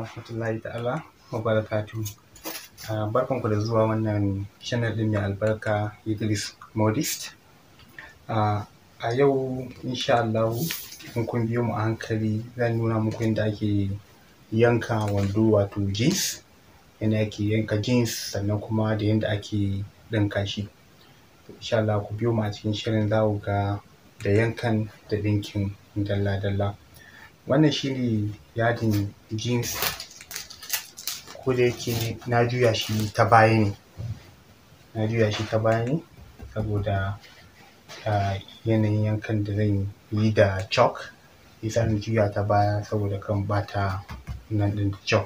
warahmatullahi ta'ala wa barakatuhu. Barkanku da zuwa wannan channel ɗin mai albarka Idris Modist. A yau insha Allahu in kun biyo mu a hankali zan nuna muku yadda ake yanka wando wato jeans, yadda ake yanka jeans sannan kuma da yadda ake ɗinka shi. Insha Allah ku biyo mu a cikin shirin za ku ga da yankan da ɗinkin dalla-dalla. Wannan shi ne yadin jeans ko da yake na juya shi ta baya ne, na juya shi ta baya ne saboda yanayin yankan da zan yi da chalk shi ya sa na juya ta baya saboda kar in ɓata nan ɗin da chalk.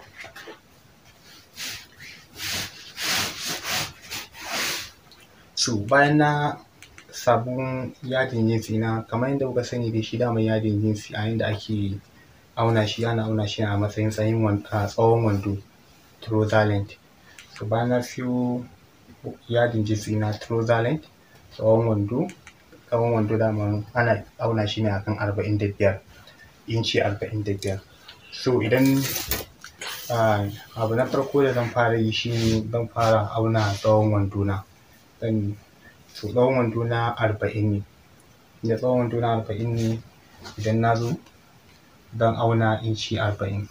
So bayan na samu yadin jeans ɗina kamar yadda kuka sani dai shi daman yadin jeans a yanda ake auna shi ana auna shi ne a matsayin tsawon wando trouser length. So bayan na siyo yadin jeans ɗina trouser length tsawon wando, tsawon wando daman ana auna shi ne a kan arba'in da biyar, inci arba'in da biyar. So idan abu na farko da zan fara yi shi ne zan fara auna tsawon wando na. So tsawon wando na arba'in ne, tunda tsawon wando na arba'in ne idan na zo zan auna inci arba'in.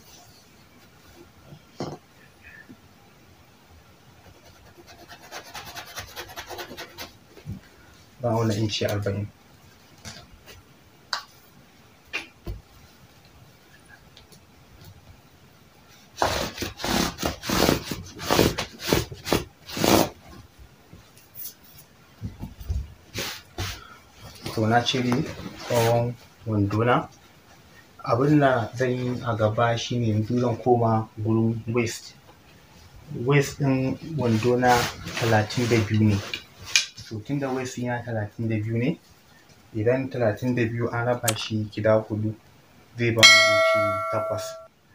Zan auna inci arba'in. To na cire tsawon wando na. Abin da zan yi a gaba shi ne yanzu zan koma gurin waist. Waist ɗin wando na talatin da biyu ne. So tunda waist ɗina talatin da biyu ne, idan talatin da biyu an raba shi gida huɗu zai ba mu inci takwas,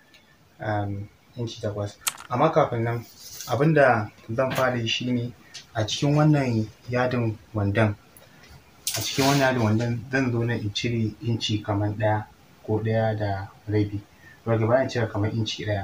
inci takwas. Amma kafin nan abin da zan fara yi shi ne a cikin wannan yadin wandon, a cikin wannan yadin wandon zan zo nan in cire inci kamar ɗaya ko ɗaya da rabi. Ok bari in cire kamar inci ɗaya.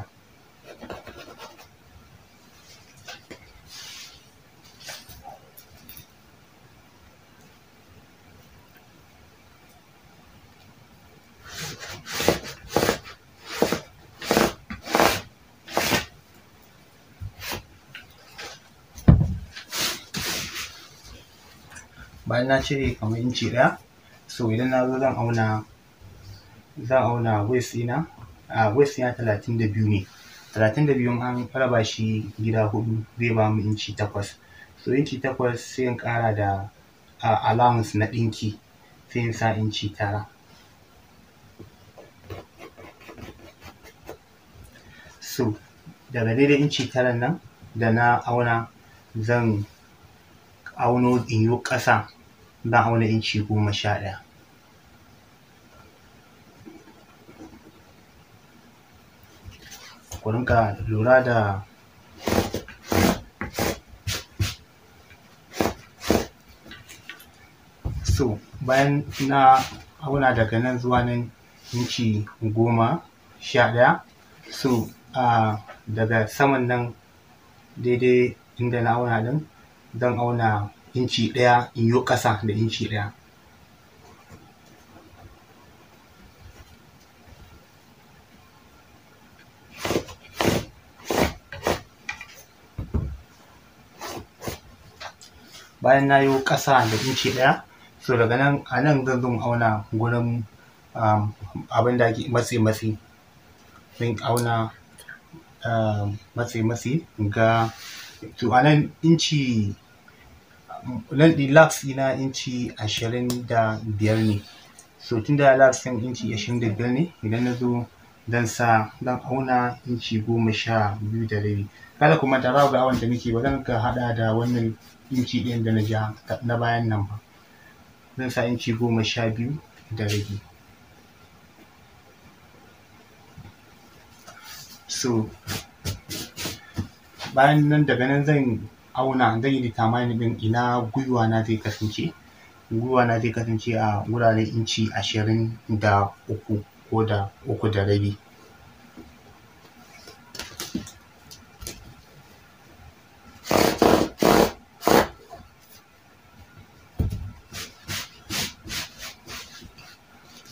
Bayan na cire kamar inci ɗaya, so idan na zo zan auna, zan auna waist ɗina, waist ɗina talatin da biyu ne. Talatin da biyu in an raba shi gida huɗu zai ba mu inci takwas. So inci takwas sai in ƙara da allowance na ɗinki sai in sa inci tara. So daga daidai inci taran nan da na auna zan auno in yo ƙasa zan auna inci goma sha ɗaya. Ku rinƙa lura da so bayan na auna daga nan zuwa nan inci goma sha ɗaya, so daga saman nan daidai inda na auna ɗin zan auna inci ɗaya in yo ƙasa da inci ɗaya. Bayan na yo ƙasa da inci ɗaya, so daga nan a nan zan zo in auna gurin abin da ake matse-matse. Zan auna matse-matse in ga to a nan inci nan ɗin laps ɗina inci ashirin da biyar ne. So tunda laps ɗin inci ashirin da biyar ne idan na zo zan sa zan auna inci goma sha biyu da rabi. Kada ku manta za ku ga awon da muke ba zan rinƙa haɗawa da wannan inci ɗin da na ja na bayan nan ba. Zan sa inci goma sha biyu da rabi. So bayan nan daga nan zan auna zan yi determining ɗin ina gwiwa na zai kasance. Gwiwa na zai kasance a wuraren inci ashirin da uku ko da uku da rabi.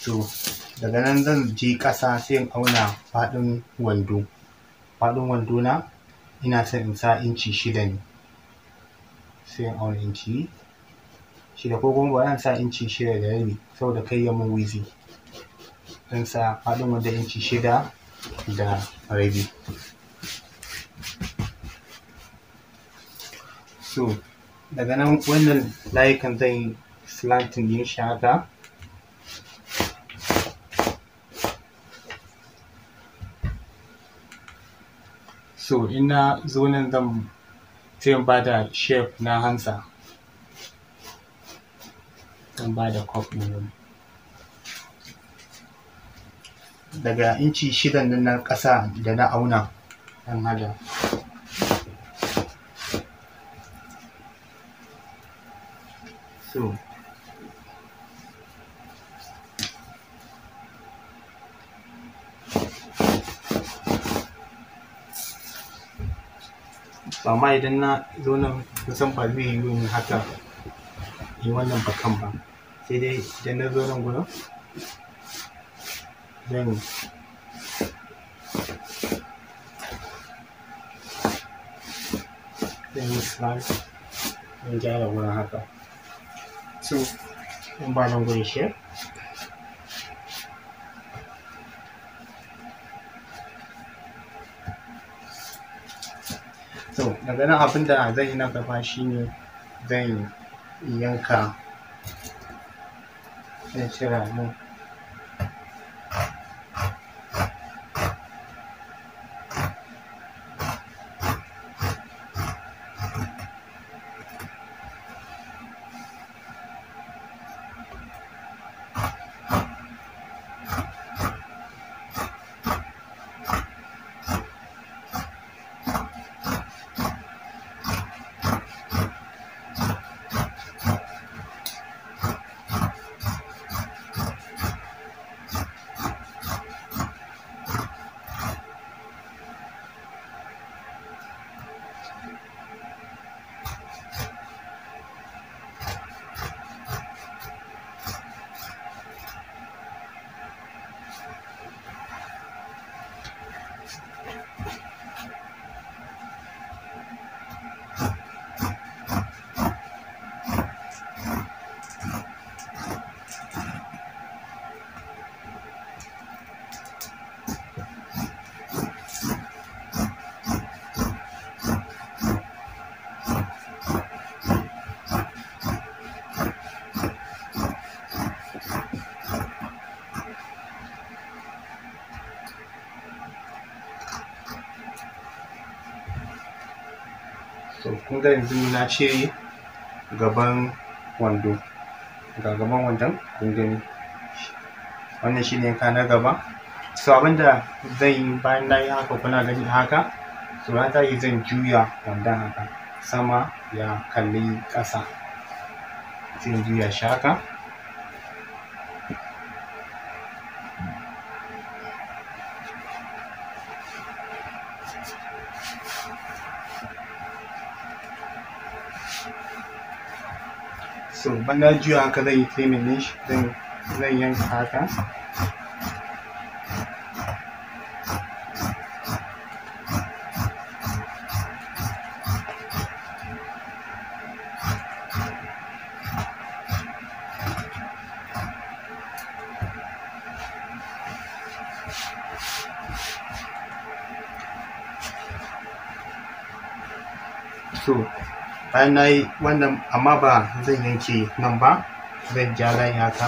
so daga nan zan je ƙasa sai in auna faɗin wando faɗin wando na ina son in sa inci shida ne sai in auna inci shida ko kuma bari in sa inci shida da rabi saboda kai ya mun wizi zan sa faɗin wando inci shida da rabi so daga nan wannan layukan zan yi slanting yin shi haka so ina zo nan zan sai in ba da shape na hansa zan ba da cup ɗin daga inci shidan nan na ƙasa da na auna ɗan hada so amma idan na zo nan kusan ba zai yi yin haka yi wannan bakan ba sai dai idan na zo nan gudun zan zan yi slide zan gyara wurin haka so in ba nan gudun shi so daga nan abin da zan yi na gaba shine zan yanka zan cira nan so kun ga yanzu na cire gaban wando ga gaban wandon kun gani wannan shine yanka na gaba so abinda zan yi bayan na yi haka kuna gani haka so na tashi zan juya wandon haka sama ya kalli ƙasa sai in juya shi haka so banda juya haka zan yi trimming ɗin shi zan zan yanka haka so bayan na yi wannan amma ba zan yanke nan ba zan ja layi haka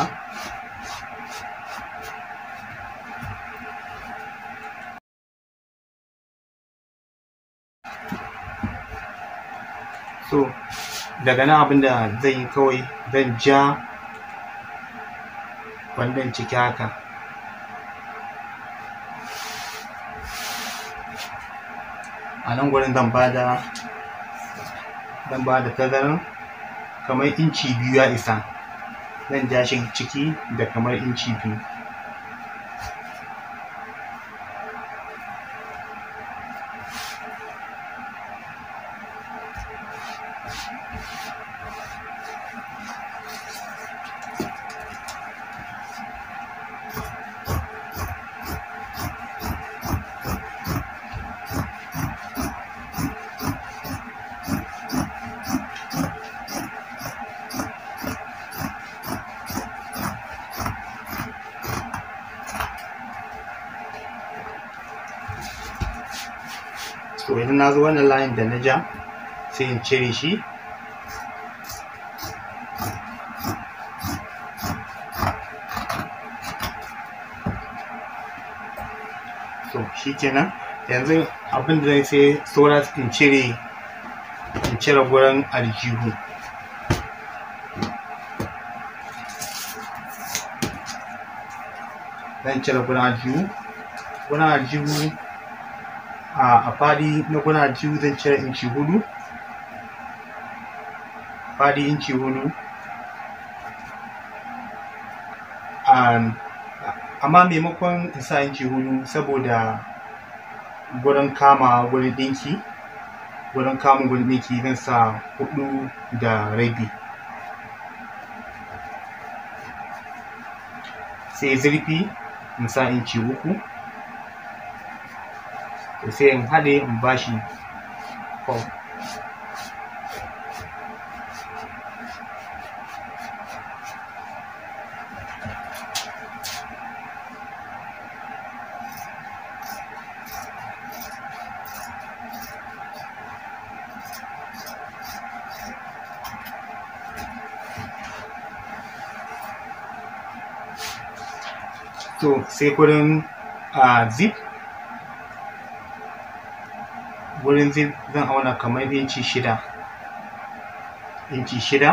so daga nan abinda zan yi kawai zan ja wannan ciki haka a nan gurin zan bada zan ba da tazaran kamar inci biyu ya isa zan ja shi ciki da kamar inci biyu so idan na zo wannan layin da na ja sai in cire shi so shi kenan yanzu abin da zai sai saura in cire in cire gurin aljihu zan cire gurin aljihu gurin aljihu a fadi na gurin aljihu zan cire inci hudu fadi inci hudu amma maimakon in sa inci hudu saboda gurin kama gurin ɗinki gurin kama gurin ɗinki zan sa hudu da rabi sai zurfi in sa inci uku to sai in haɗe in bashi form to sai gurin a zip gurin zip zan auna kamar inci shida inci shida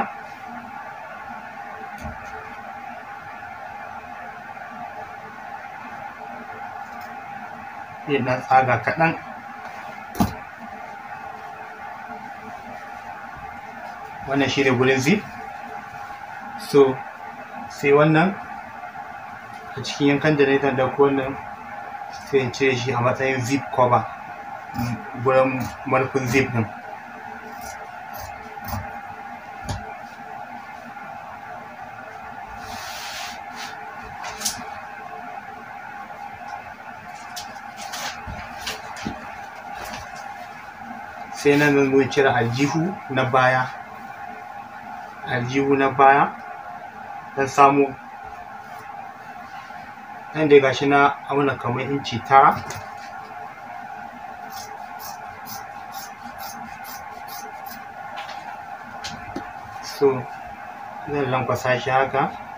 sai na tsaga kaɗan wannan shi ne gurin zip so sai wannan a cikin yankan da na yi ɗauko wannan sai in cire shi a matsayin zip cover gurin marfin zip ɗin sai nan zan zo cire aljihu na baya aljihu na baya don samu nan dai gashi na auna kamar inci tara so zan lankwasa shi haka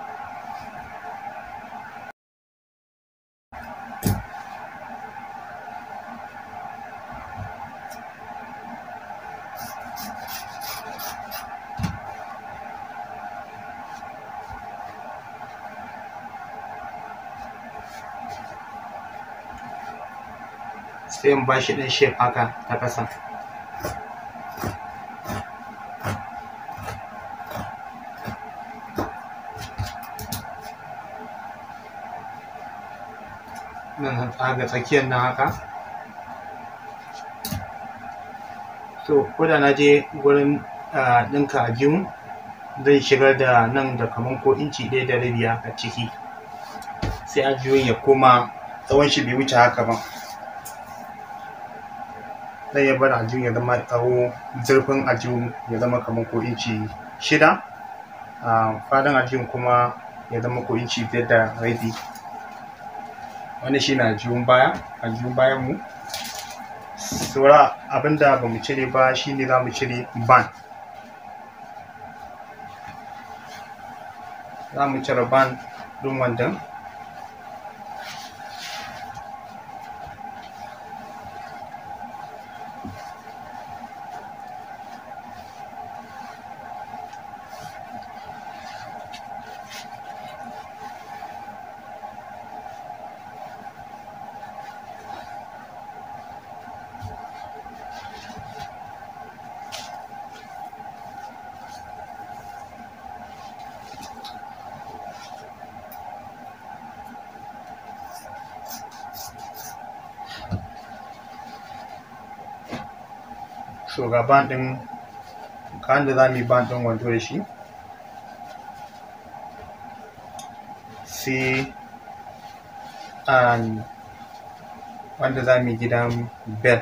sai in ba shi ɗan shape haka ta ƙasa nan zan tsaga tsakiyar nan haka so ko da na je gurin ɗinka a jimu zai shigar da nan da kaman ko inci ɗaya da rabi a ciki sai ajiyun ya koma tsawon shi bai wuce haka ba zai iya bar aljihun ya zama tsawo zurfin aljihun ya zama kamar ko inci shida a faɗin aljihun kuma ya zama ko inci biyar da rabi wani shi na aljihun baya aljihun bayan mu saura abinda ba mu cire ba shine za mu cire ban za mu cire ban ɗin wandan so ga ban ɗin kayan da za mu yi ban ɗin wando da shi sai an wanda za mu yi gidan bel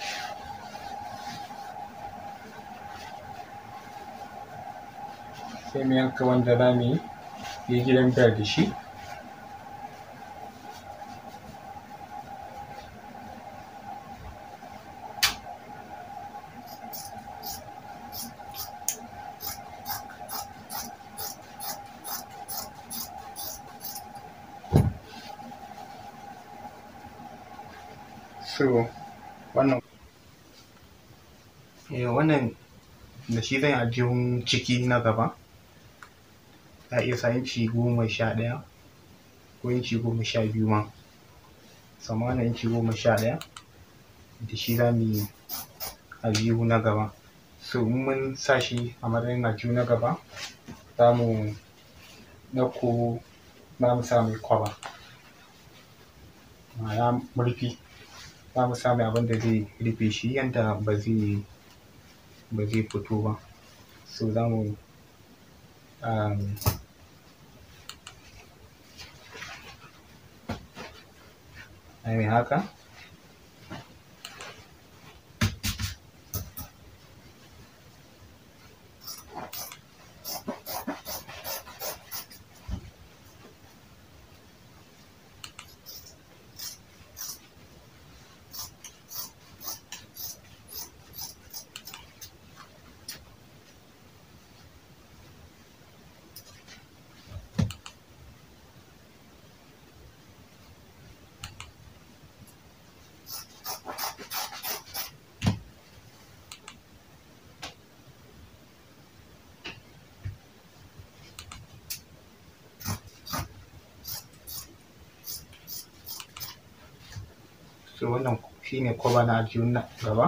sai mu yanka wanda za mu yi gidan bel da shi so wannan eh wannan da shi zan yi aljihun ciki na gaba za a iya sa inci goma sha ɗaya ko inci goma sha biyu ma sama wannan inci goma sha ɗaya da shi za mu yi aljihu na gaba so in mun sa shi a matsayin aljihu na gaba za mu ɗauko za mu sa mai kwaba ma'ana murfi za mu sa mai abin da zai rufe shi yadda ba zai ba zai fito ba so za mu um, mai haka so wannan shine kwaba na aljihun na gaba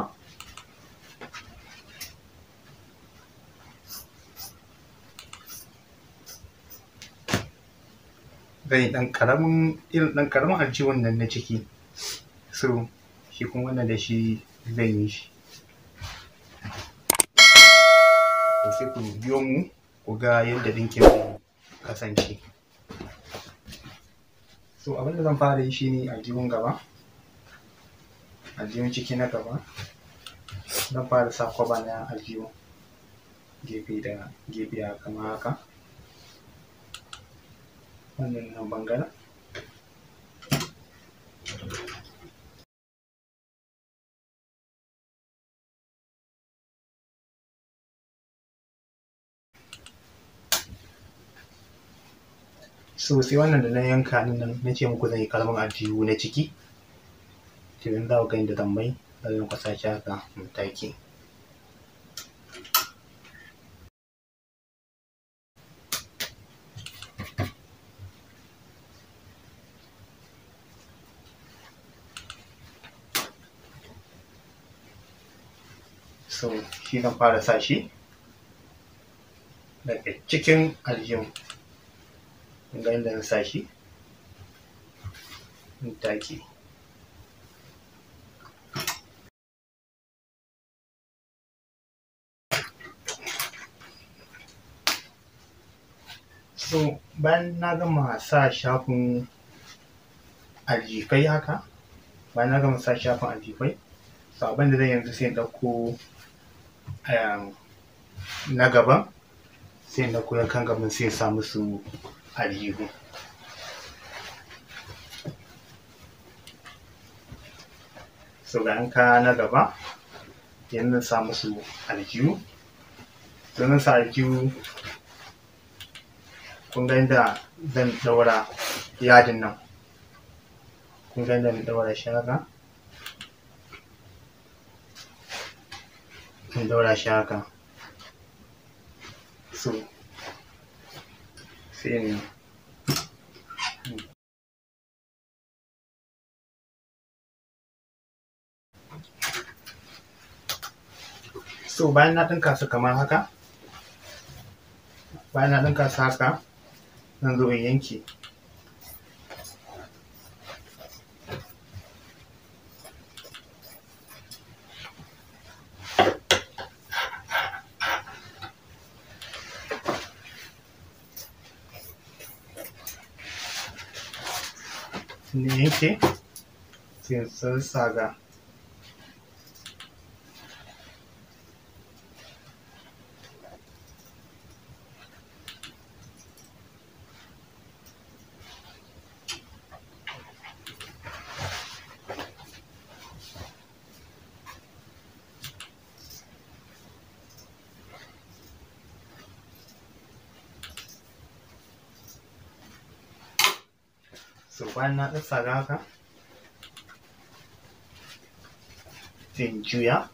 zan yi ɗan ƙaramin irin ɗan ƙaramin aljihun nan na ciki so shi kuma wannan da shi zan yi shi to sai ku biyo mu ku ga yadda ɗinkin zai kasance so abinda zan fara yi shine aljihun gaba aljihun ciki na gaba zan fara sa kwaba na aljihu gefe da gefe a kama haka wannan nan bangaren so sai wannan da na yanka nan na ce muku zan yi karamin aljihu na ciki to yanzu za ku ga yadda zan mai zan kwasa shi haka mataki so shi zan fara sa shi daga cikin aljihun ga yadda na sa shi mataki so bayan na gama sa shafin aljifai haka bayan na gama sa shafin aljifai so abin da zan yanzu sai in ɗauko na gaban sai in ɗauko yankan gaban sai in sa musu aljihu so ga yanka na gaba yanzu sa musu aljihu sannan sa aljihu kun ga yadda zan ɗaura yadin nan kun ga yadda na ɗaura shi haka in ɗaura shi haka so sai in so bayan na ɗinka su kamar haka bayan na ɗinka su haka zan zo in yanke ne yanke sai in sassaga so bayan na ɗassaga haka sai in juya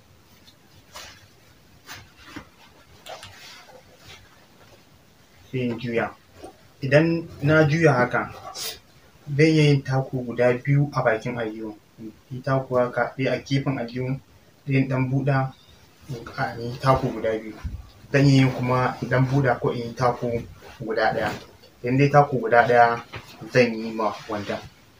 sai in juya idan na juya haka zan iya yin taku guda biyu a bakin aljihu yi taku haka ɗaya a gefen aljihu sai in ɗan buɗa in yi taku guda biyu zan iya yin kuma in ɗan buɗa ko in yi taku guda ɗaya idan dai taku guda ɗaya zan yi ma wandon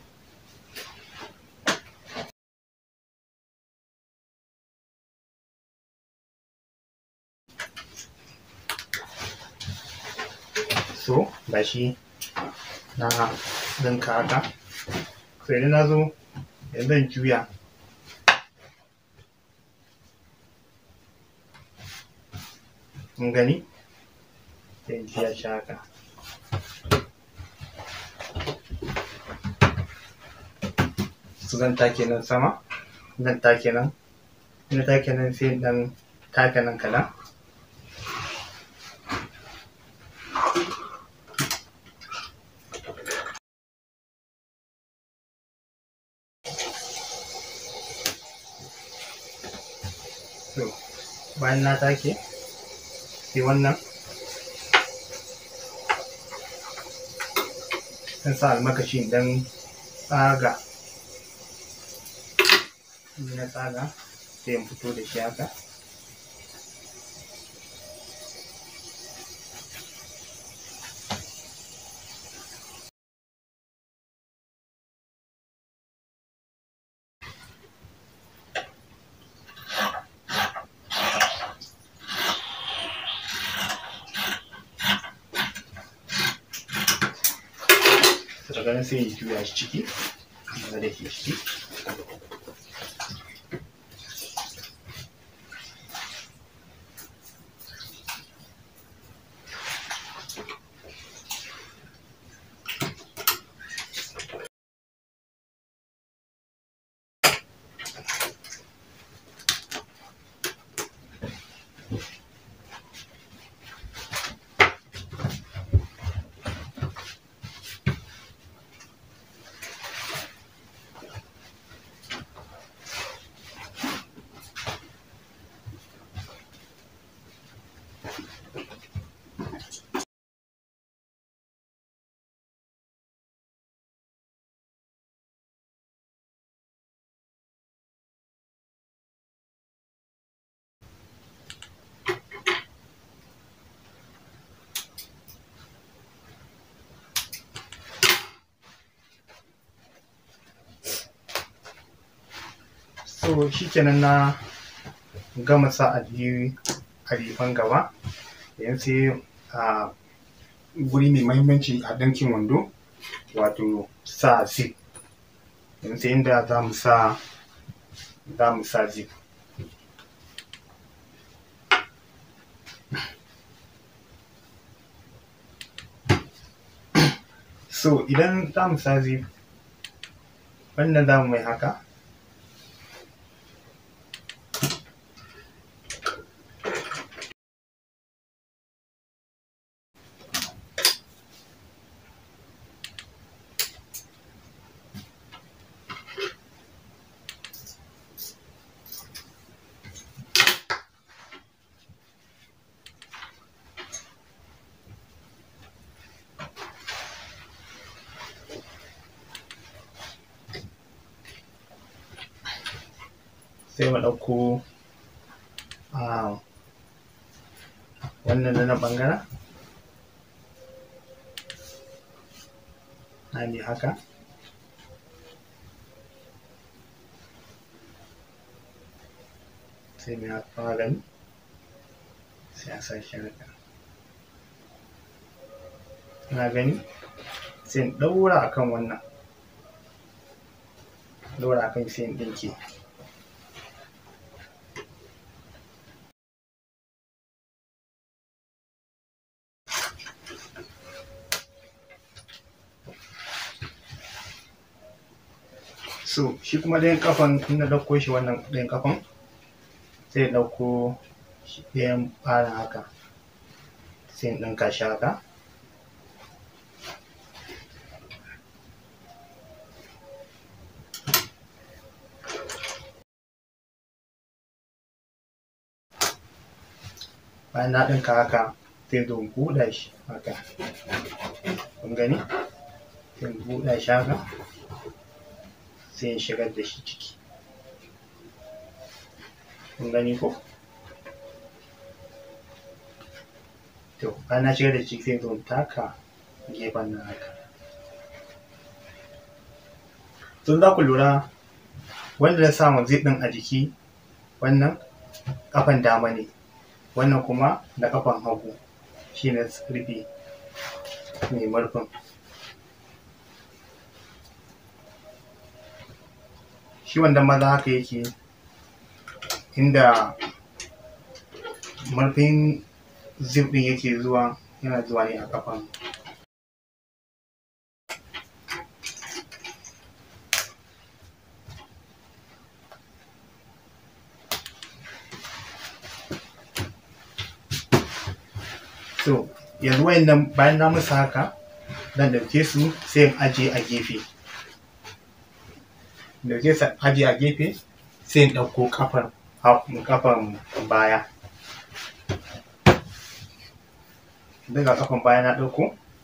so ga shi na ɗinka haka so idan na zo yanzu zan juya kun gani sai in juya shi haka so zan take nan sama zan take nan ina take nan sai in ɗan take nan kaɗan so bayan na take sai wannan zan sa almakashi dan tsaga in na tsaga sai in fito da shi haka daga nan sai in juya shi ciki na da ke ciki so shikenan na gama sa aljihu alifan gaba yanzu sai a guri mai mahimmanci a ɗinkin wando wato sa zip yanzu sai inda za mu sa za mu sa zip so idan za mu sa zip wannan za mu mai haka sai mu ɗauko a wannan na nan ɓangaren hali haka sai mu haka magani sai a sa shi haka na gani sai in ɗaura akan wannan ɗaura akan sai in ɗinke so shi kuma ɗayan kafan in na ɗauko shi wannan ɗayan kafan sai in ɗauko shi ɗayan ɓarin haka sai in ɗinka shi haka bayan na ɗinka haka sai zo in buɗa shi haka kun gani sai in buɗa shi haka sai in shigar da shi ciki kun gani ko to bayan na shigar da shi sai zo in taka gefen nan haka tun za ku lura wanda na samu zip ɗin a jiki wannan ƙafan dama ne wannan kuma na ƙafan hagu shi ne rufe mai murfin shi wanda maza haka yake inda murfin zip ɗin yake zuwa yana zuwa ne a ƙafan so yanzu wayannan bayan na musu haka zan ɗauke su sai in ajiye a gefe ɗauke su ajiye a gefe sai in ɗauko ƙafar ƙafan baya daga ƙafan baya na ɗauko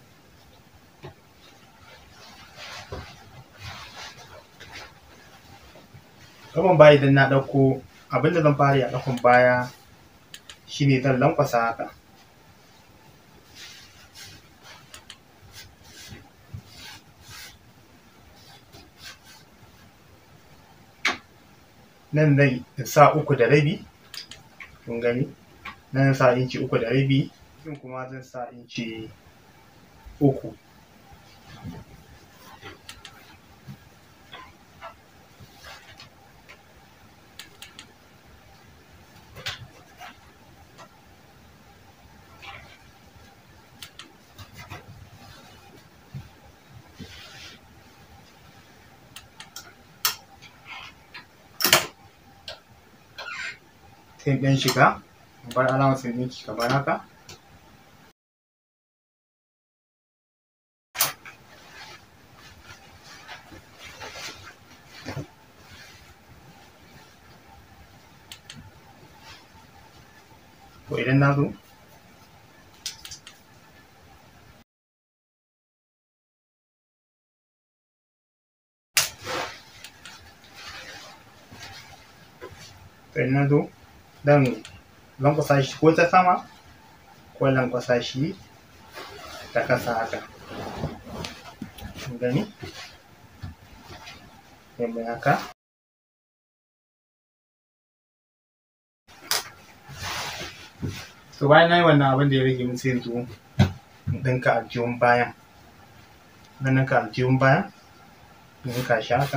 ƙafan baya idan na ɗauko abinda zan fara yi a ƙafan baya shine zan lankwasa haka nan zai sa uku da rabi kun gani nan sa inci uku da rabi nan kuma zan sa inci uku sai ɗan shiga bar alamar sai ɗinki kamar haka to idan na zo idan na zo dan lankwasa shi ko ta sama ko lankwasa shi ta ƙasa haka gani sai mai haka to bayan na yi wannan abin da ya rage min sai zo in ɗinka aljihun bayan na ɗinka aljihun bayan in ɗinka shi haka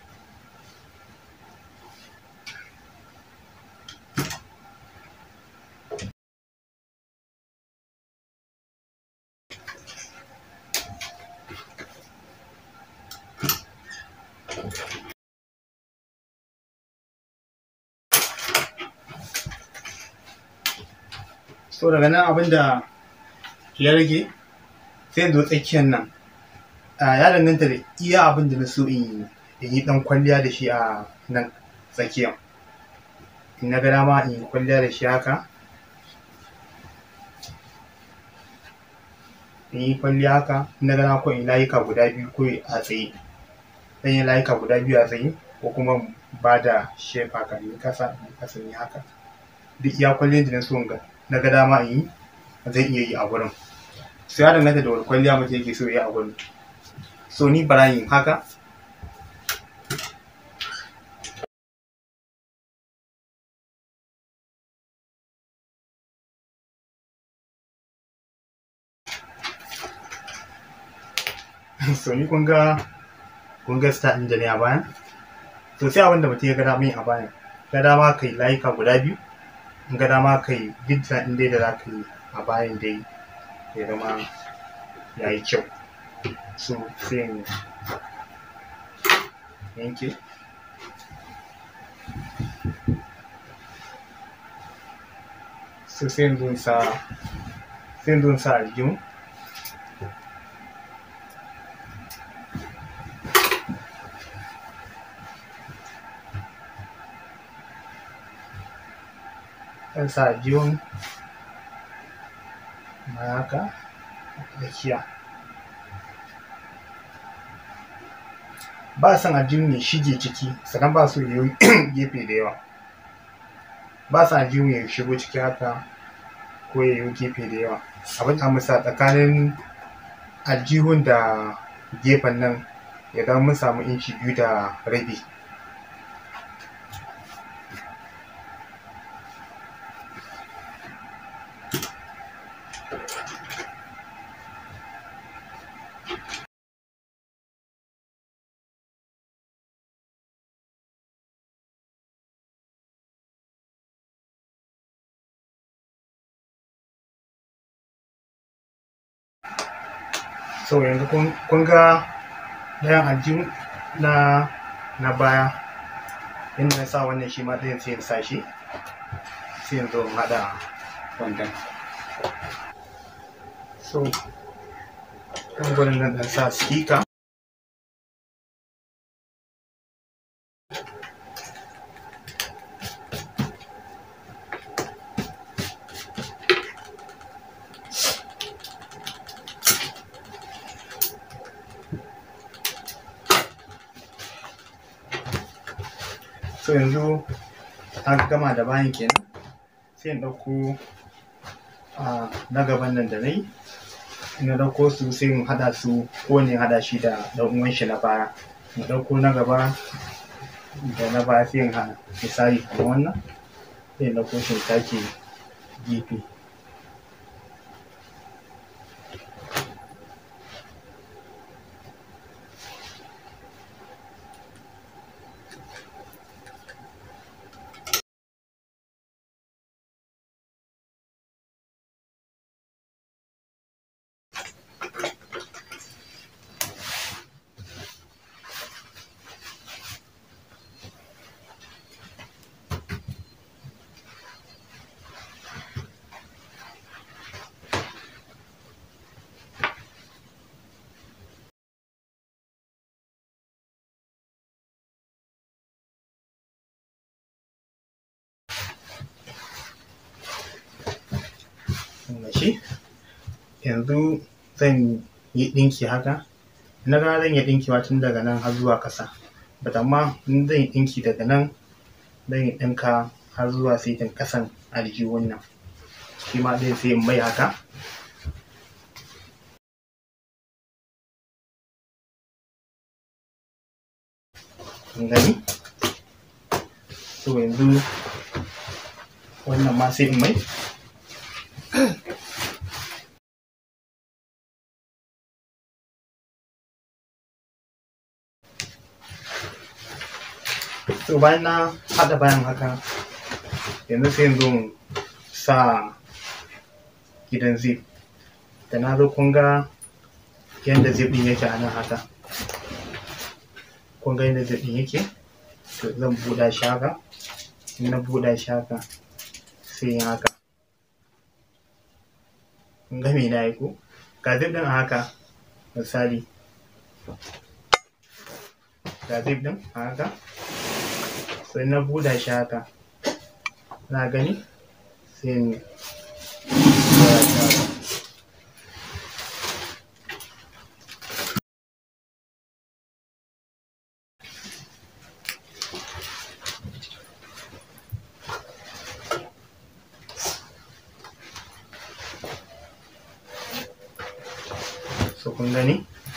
so daga nan abin da ya rage sai in zo tsakiyar nan ya danganta da iya abin da na so in yi dan kwalliya da shi a nan tsakiyar in na ga dama in yi kwalliya da shi haka in yi kwalliya haka in na ga dama ko in layuka guda biyu ko a tsaye zan yi layuka guda biyu a tsaye ko kuma ba da shape haka in kasa in kasa in haka duk iya kwalliyar da na so in ga na ga dama in yi zan iya yi a gurin sai ya danganta da wani kwalliya mutum yake so ya yi a gurin so ni bara yin haka so ni kun ga kun ga start ɗin da ne a bayan to sai abin da mutum ya ga dama yin a bayan ga dama kai layuka guda biyu in ga dama kai duk ɗin dai da za ka yi a bayan dai ya zama ya yi kyau so sai in yanke so sai in zo in sa sai in zo in sa aljihun zan sa aljihun haka tsakiya ba son aljihun ya shige ciki sannan ba so ya yi gefe da yawa ba son aljihun ya shigo ciki haka ko ya yi gefe da yawa abin da musa tsakanin aljihun da gefen nan ya zama mun samu inci biyu da rabi so yanzu kun ga ɗayan aljihu na na baya inda na sa wannan shi ma ɗayan sai in sa shi sai in zo in haɗa wannan so kan gurin nan ɗan sa speaker so yanzu an gama da bayan kenan sai in ɗauko na gaban nan da na yi na ɗauko su sai in haɗa su ko ne haɗa shi da ɗan uwan shi na baya in ɗauko na gaba da na baya sai in haɗa misali kamar wannan sai in ɗauko shi in sake gefe shi yanzu zan yi ɗinki haka na ga zan iya ɗinkewa tun daga nan har zuwa ƙasa but amma in zan yi ɗinki daga nan zan yi ɗinka har zuwa saitin ƙasan aljihun nan shi ma zai sai in mai haka gani so yanzu wannan ma sai in mai to bayan na haɗa bayan haka yanzu sai yanzu sa gidan zip da na zo kun ga yadda zip ɗin yake a nan haka kun ga yadda zip ɗin yake to zan buɗa shi haka in na buɗa shi haka sai yin haka kun ga me na yi ko ga zip ɗin a haka misali ga zip ɗin a haka sai na buɗa shi haka na gani sai in ɗora shi haka so kun gani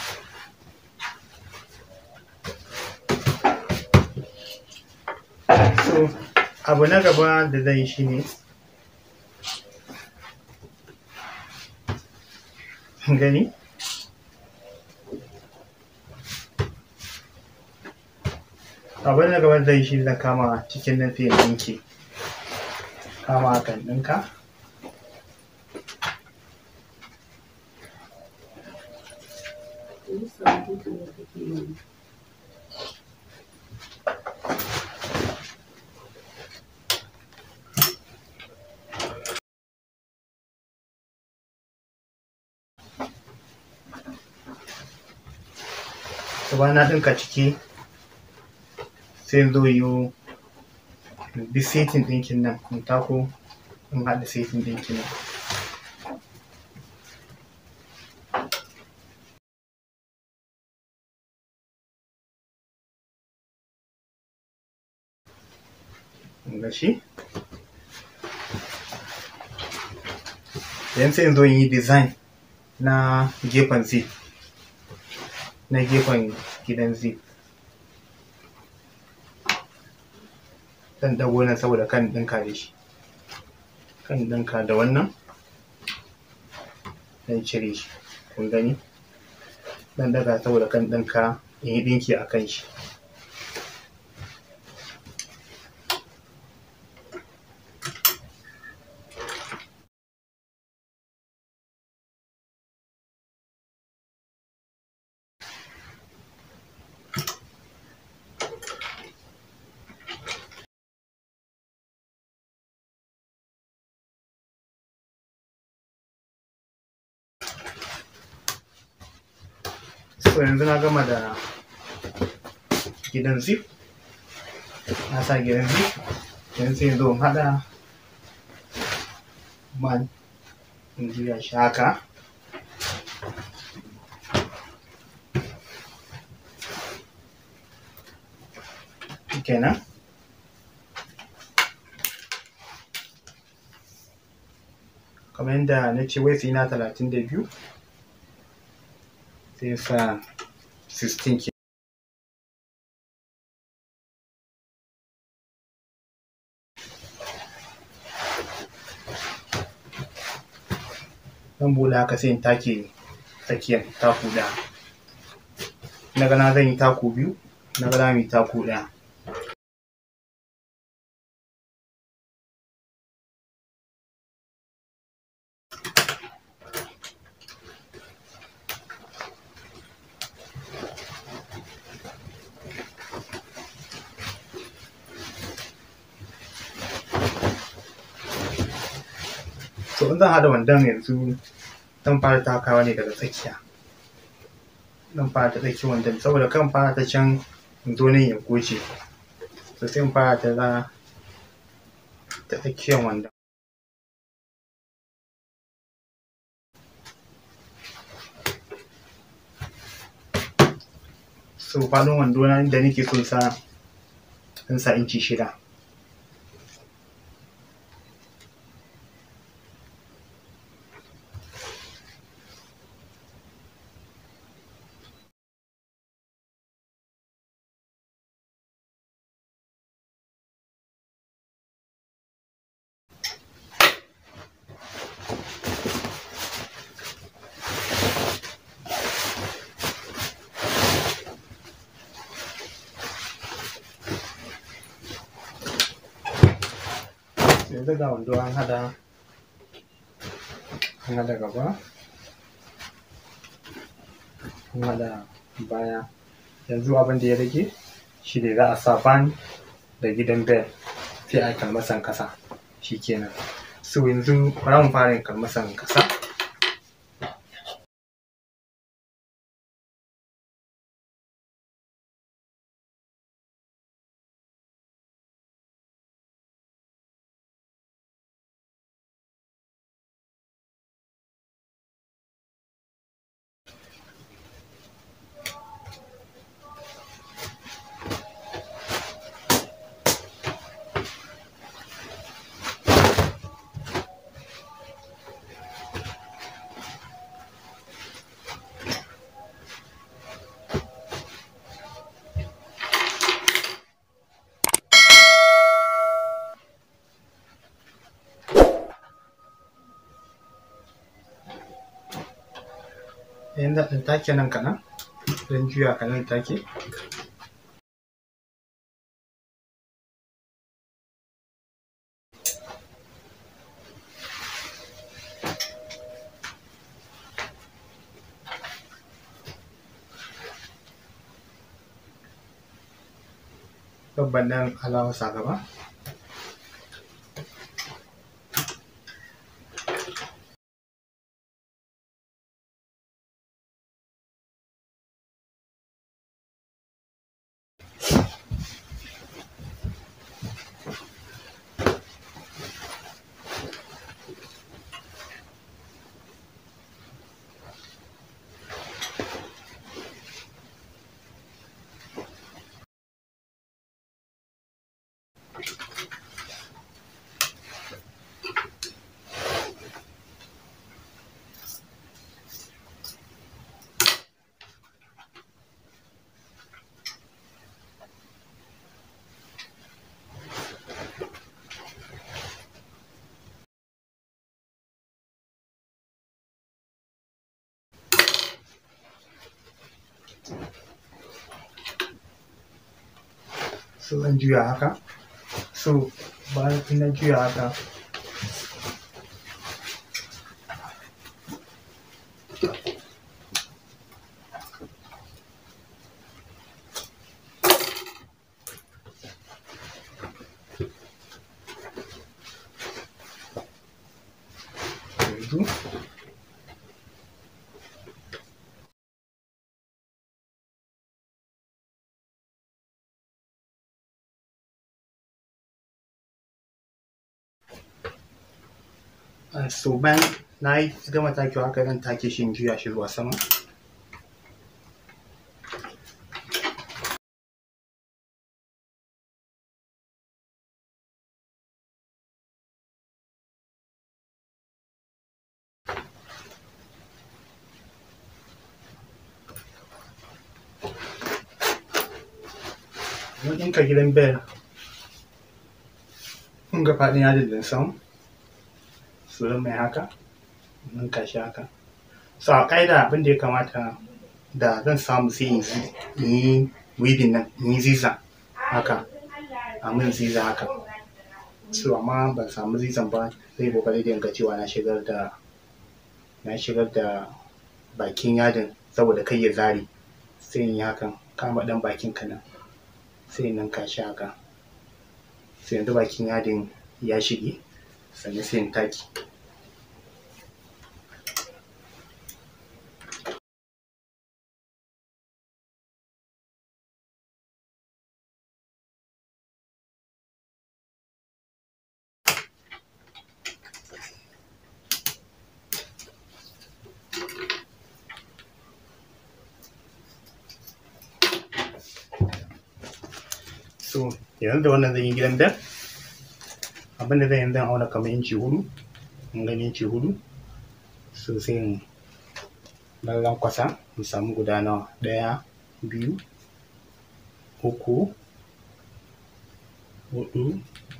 so abu na gaba da zai shi ne gani abu na gaba zai shi zan kama cikin nan sai ɗinki kama kan ɗinka gaba na ɗinka ciki sai zo yiwu bi setin ɗinkin nan in tako in haɗa setin ɗinkin nan ga shi yanzu sai in zo in yi design na gefen zip na gefen gidan zip zan dago nan saboda kan ɗinka da shi kan ɗinka da wannan zan cire shi kun gani zan daga saboda kan ɗinka in yi ɗinki a kan shi so yanzu na gama da gidan zip na sa gidan zip yanzu sai zo in haɗa man in juya shi haka kenan kamar yadda na ce wai na talatin da biyu sai sa 16 ke zan bude haka sai in take tsakiyar taku ɗaya na gana zan yi taku biyu na gana mai taku ɗaya to in zan haɗa wandon yanzu zan fara takawa ne daga tsakiya zan fara ta tsakiyar wandon saboda kan fara ta can in zo nan ya goce to sai in fara ta za ta tsakiyar wandon so faɗin wando na inda nake so sa in sa inci shida yanzu ga wando an haɗa an haɗa gaba an haɗa baya yanzu abin da ya rage shi ne za a sa ban da gidan bel sai a yi kalmasan kasa shi kenan so yanzu bara mu fara yin kalmasan kasa yanzu ɗan take nan kaɗan don juya kaɗan take babban nan alawar sa gaba so zan juya haka so bayan na juya haka yanzu Uh, so bayan na yi gama takewa haka zan take shi in juya shi zuwa sama mun ɗinka gidan bel mun ga faɗin yadin da sam su mai haka mun kashi haka so a ƙa'ida abin da ya kamata da zan samu sai in yi weaving nan in yi ziza haka a min ziza haka so amma ban samu zizan ba zai kokari da yanga cewa na shigar da na shigar da bakin yadin saboda kai ya zare sai in yi hakan kama ɗan bakin ka nan sai in ninka shi haka sai yanzu bakin yadin ya shige sannan sai in taki so yanzu da wannan zan yi gidan bel abin da zan yi zan auna kamar inci hudu in gani inci hudu so sai in lallan kwasa in samu guda nawa ɗaya biyu uku hudu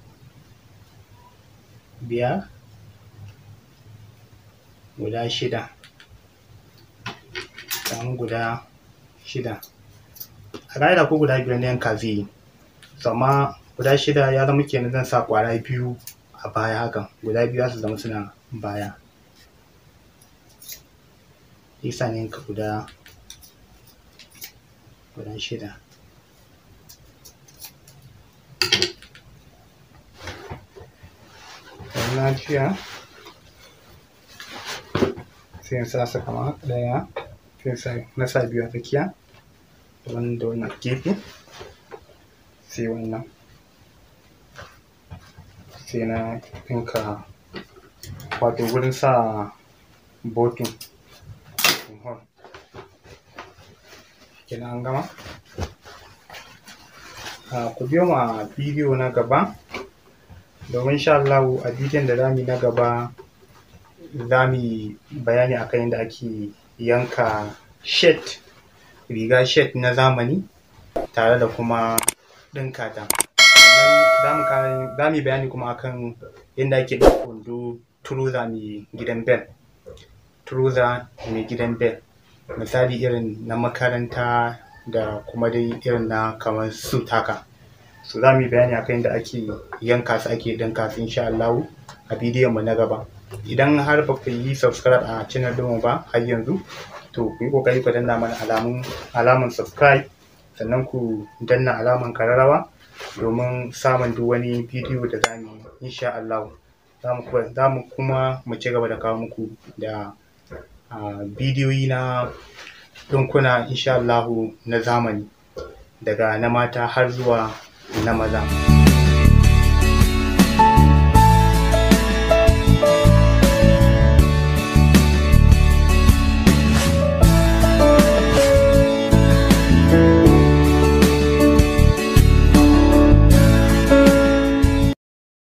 biyar guda shida samu guda shida a ƙa'ida ko guda biyar na yanka zai yi so amma guda shida ya zama kenan zan sa ƙwara biyu a baya hakan guda biyu za su zama suna baya isa ne yanka guda guda shida na juya sai in sa su kama ɗaya sai na sa biyu a tsakiya da wannan da wannan gefe sai wannan sai na ɗinka wato wurin sa botin kenan an gama ku biyo mu a bidiyo na gaba domin sha Allah a bidiyon da zamu yi na gaba za mu yi bayani akan yadda ake yanka shet riga shet na zamani tare da kuma ɗinka ta sannan za mu yi bayani kuma akan yadda ake ɗauka wando turuza mai gidan bel turuza mai gidan bel misali irin na makaranta da kuma dai irin na kamar suit haka so za mu yi bayani akan yadda ake yanka su ake ɗinka su insha Allah a bidiyon mu na gaba idan har ba ku yi subscribe a channel ɗinmu ba har yanzu to ku yi ƙoƙari ku danna mana alamun alaman subscribe sannan ku danna alaman kararrawa domin samun duk wani bidiyo da za mu yi insha Allah za mu kuma mu ci gaba da kawo muku da bidiyoyi na ɗinkuna insha Allah na zamani daga na mata har zuwa na maza.